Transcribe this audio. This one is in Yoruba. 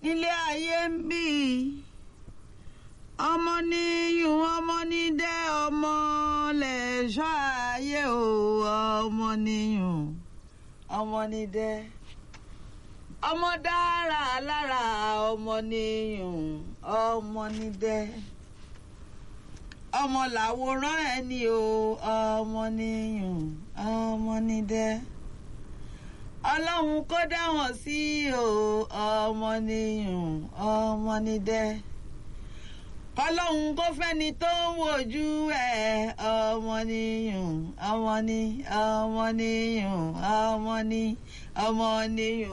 ilé ayé ń bí ọmọ níyùn ọmọ nídẹ ọmọ lẹ̀ṣọ́ ayé o ọmọ níyùn ọmọ nídẹ ọmọ dára lára ọmọ níyùn ọmọ nídẹ ọmọ làwòrán ẹni o ọmọ níyùn ọmọ nídẹ ọlọ́run kó dá wọn sí o ọmọ níyùn ọmọ nídẹ ọlọ́run kó fẹ́ni tó ń wojú ẹ̀ ọmọ níyùn ọmọ ní ọmọ níyùn ọmọ ní ọmọ níyùn